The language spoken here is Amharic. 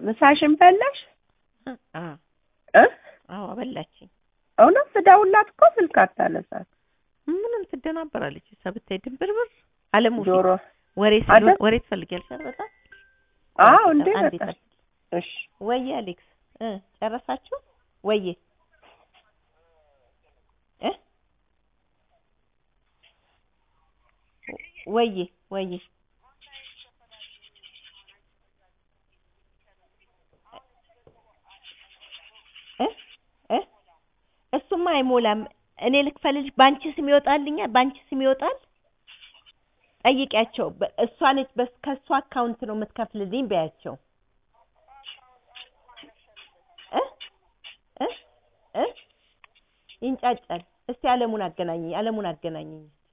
ምሳሽን በላሽ አ እ አዎ አበላችኝ። እውነት ስደውልላት እኮ ስልክ አታነሳም። ምንም ትደናበራለች እሷ ብታይ ድንብርብር አለሙ ፊት ጆሮ ወሬ አይደል? ሲሉ ወሬ ትፈልጊያለሽ አይደል? በጣም አዎ እንዴ አንዴ በቃ ጠብቂ። እሺ ወዬ አሌክስ እ ጨረሳችሁ ወዬ እ ወዬ ወዬ እ እ እሱማ አይሞላም። እኔ ልክፈልሽ፣ በአንቺ ስም ይወጣልኛል፣ በአንቺ ስም ይወጣል። ጠይቂያቸው። በ- እሷ ነች በስ ከእሷ አካውንት ነው የምትከፍልልኝ በያቸው። እ እ እ ይንጫጫል። እስቲ አለሙን አገናኘኝ፣ አለሙን አገናኘኝ።